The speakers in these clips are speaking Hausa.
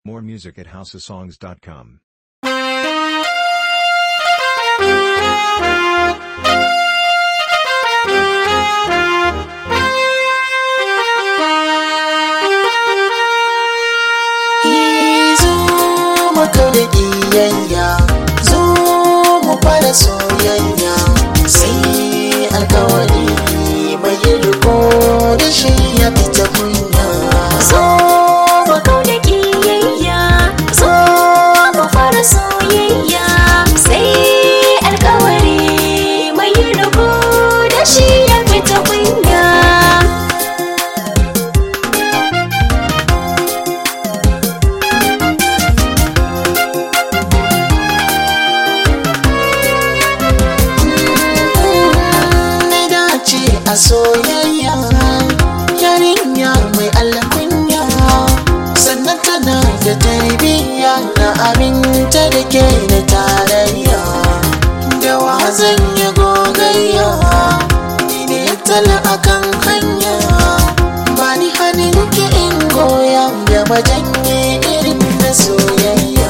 More music at houseofsongs.com. zo maka da ƙiyayya zo mu fara soyayya sai alkawari mai riko da shi ya fita kunya zo mu kauda ƙiyayya zo mu fara soyayya sai alkawari mai riko da shi ya fita kunya na dace a soyayya yarinya mai alkunya sannan tana da tarbiyya na aminta da ke da tarayya da wa zan yi gogayya ni ne tala akan hanya ba ni hannun ki in goya da majanye irin na soyayya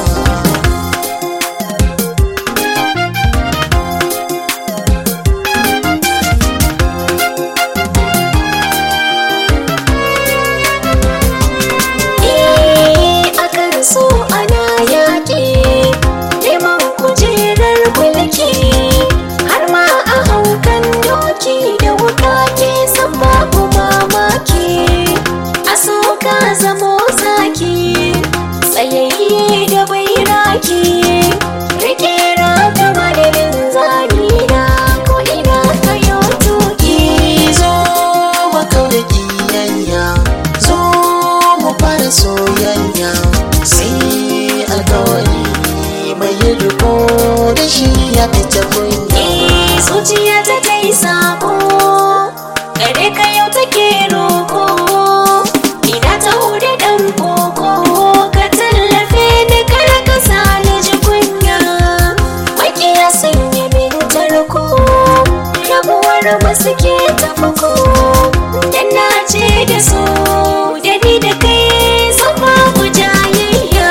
Eh, akan so ana yaƙi neman kujerar mulki har ma a haukan doki da wuka ke san babu mamaki a so ka zamo zaki tsayayye da bai raki rike raka madadin zamina ko ina kayo tuki zo maka da kiyayya zo mu fara soyayya sai alkawari mai riko da shi ya fita kunya Eh, zuciya ta ta yi sako gare ka yau take roko ina ta hude dan koko ka tallafe ni kar ka sa ni ji kunya makiya sun yi min tarko rabuwar ba suke tafako dan na ce da su da ni da kai sun babu jayayya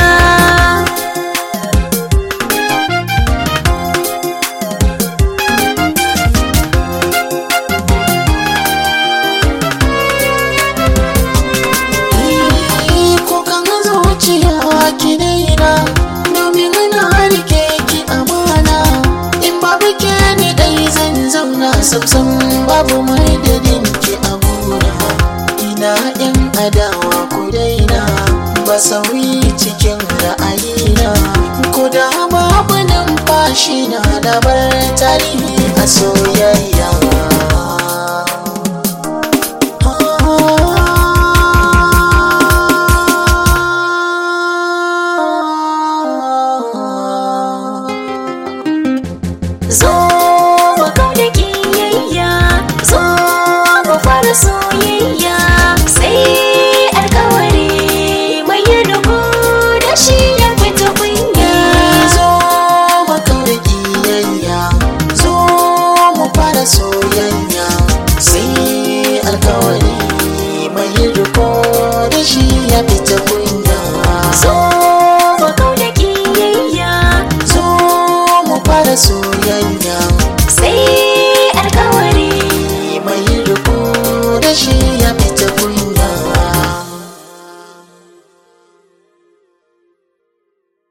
kukan zuciya ki daina domin na rike ki amana in babu ke ni dai zan zauna samsam babu madadin ki a gona ina yan adawa ku daina ba sauyi cikin ra'ayina ko da babu numfashi na da bar tarihi a soyayya